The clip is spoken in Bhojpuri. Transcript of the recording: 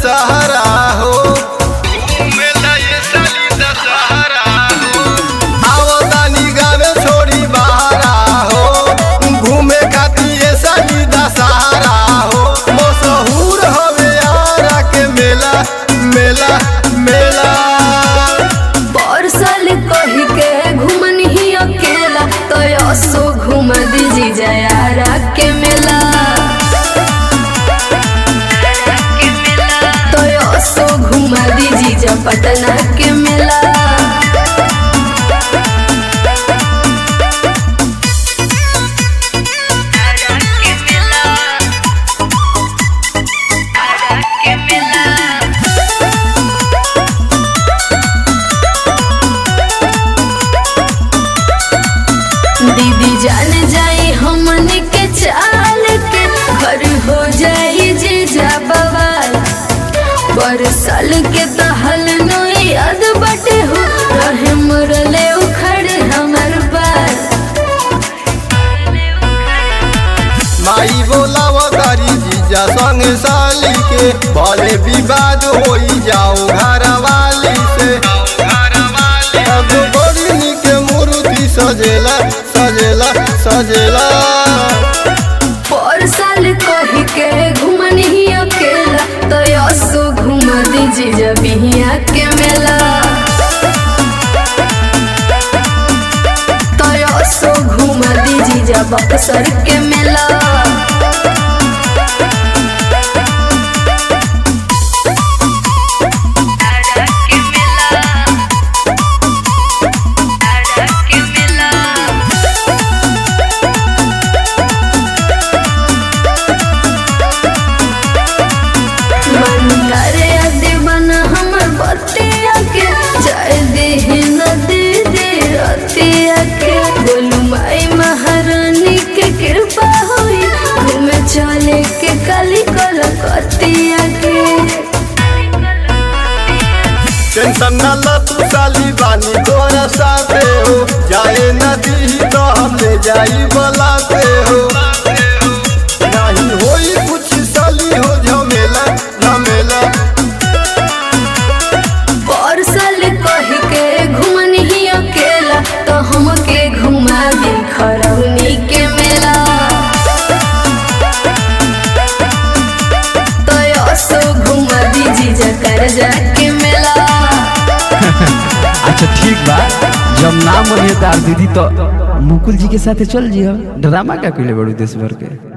दशहरा हो घूमेला ये साली दशहरा हो आओ तानी गावे छोड़ी बहारा हो घूमे खातिर ये साली दशहरा हो मशहूर हवे आरा के मेला मेला मेला परसल कही के घुमन ही अकेला तो असो घुम दीजी जयारा के मेला तो असो घुम दीजी जा पटना के मेला दीदी जान जाई हमन के चाल के घर हो जाई जे जा बवाल बरसाल के तहल नोई याद बटे हो रहे मुरले उखड़ हमर बाल माई बोलाव तारी जीजा संग साली के भले विवाद होई जाओ घर वाली से अब बड़ी निक मूर्ति सजेला सजेला सजेला पर साल कही के घुमन ही अकेला तो असो घुम दीजी जबिया के मेला तो असो घुम दीजी जब बक्सर के मेला मन करे दीवाना हमर बतिया के जाय दे नदी दे रतिया के बोलू माई महारानी के कृपा होई घूमे चले के काली कलकतिया के टेंशन न ल तू साली बानी तोरा साथे हो जाए नदी तो हम ले जाई बलाते हो नहीं होई कुछ साली हो झमेला झमेला परसल कही के घुमन ही अकेला तो हमके घुमा दी खरौनी के मेला तो असो घुमा दीजी जकर जाके मेला अच्छा ठीक बा जब ना मनिए तार दीदी तो मुकुल जी के साथे चल जियो ड्रामा का कइले बड़ू देश भर के